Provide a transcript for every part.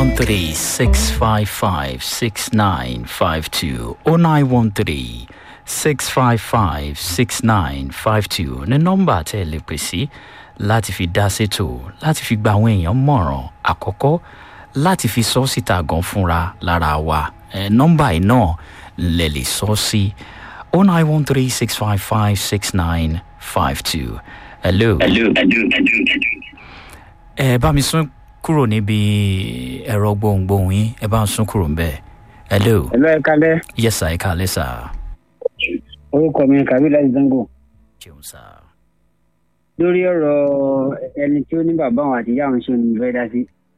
0913 655 6952 0913 655 6952 ní nọ́mbà tẹ́ ẹ lè pè sí láti fi dá sétò láti fi gba àwọn èèyàn mọ̀ràn àkọ́kọ́ láti fi sọ síta gan fúnra lára wa ẹ nọ́mbà yìí náà lè lè sọ sí 0913 655 6952 hello. hello hello hello. ẹ bá mi sún kúrò níbi ẹ̀rọ gbohùngbohùn yín ẹ bá ń sún kúrò ńbẹ hello ẹ̀lọ́ ẹ̀ kalẹ́ yes sir ẹ kàlẹ́ sir orúkọ mi kàbí láti zango jẹun sir lórí ọ̀rọ̀ ẹni tí ó ní bàbá òun àti ìyá òun ṣe ní ìfẹ́ dá sí.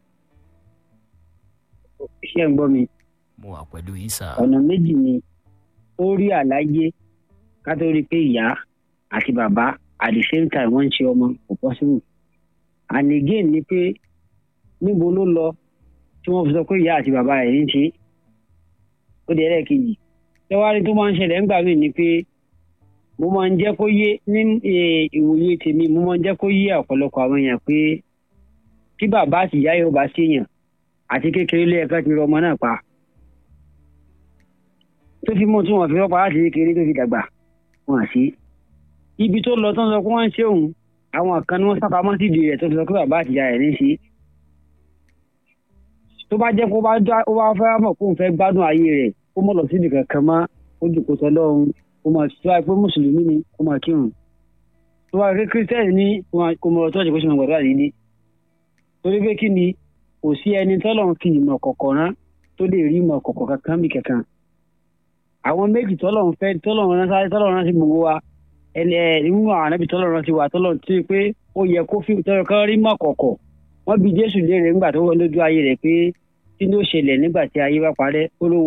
ṣé ẹ̀ ń gbọ́ mi mo wà pẹ̀lú yín sir ọ̀nà méjì ni ó rí àlàyé ká tó rí i pé ìyá àti bàbá at the same time wọ́n ń ṣe ọmọ kò possible and again ni pé níbo ló lọ tí wọ́n fi sọ pé ìyá àti bàbá rẹ̀ ń ṣe ó di ẹlẹ́ẹ̀kejì tẹ́wárí tó máa ń ṣẹlẹ̀ ńgbà míì ni pé mo máa ń jẹ́ kó yé ní eh, ìwòye tèmi mo máa ń jẹ́ kó yé ọ̀pọ̀lọpọ̀ àwọn èèyàn pé tí bàbá àti ìyá yóò bá ṣèyàn àti kékeré lé ẹ̀ka ti rọ ọmọ náà pa tó fi mú tí wọn fi rọpa láti kékeré tó fi dàgbà wọn àṣì ibi tó lọ tó ń sọ pé wọn ń ṣe òun àwọn kan ni wọn sápamọ́ sí ìdí rẹ̀ tó fi sọ pé bàbá àti ìyá rẹ̀ ní í ṣe tó bá jẹ́ kó bá dá ó bá fẹ́ mọ̀ kó n fẹ́ gbádùn ayé rẹ̀ kó mọ̀ lọ sí ibì kankan mọ́ ó jòkó sọ lọ́hùn kó máa tó wáyé pé mùsùlùmí ni kó máa kírun tó wáyé pé kírísítẹ́nì ní kó máa- kó mọ̀ lọ tọ́jú kó sì máa gbàdúrà nílé torí pé kí ni kò sí ẹni tọ́lọ̀ ń fi ìmọ̀ kọ̀kọ̀ rán tó lè rí ìmọ̀ kọ̀kọ̀ kankan bí kankan àwọn méjì tọ́lọ̀ ń fẹ́ tọ́lọ̀ ń rán sáré tọ́lọ̀ ń rán sí gbogbo wa ẹni ẹ nínú àwọn ànábì tọ́lọ̀ ń rán sí wa tọ́lọ̀ tí pé ó yẹ kó fi tọ́lọ̀ kan rí mọ̀ kọ̀kọ̀ wọ́n bi jésù léèrè nígbà tó wọ́n lójú ayé rẹ̀ pé kí ló ṣẹlẹ̀ nígbà tí ayé bá parẹ́ ó lóun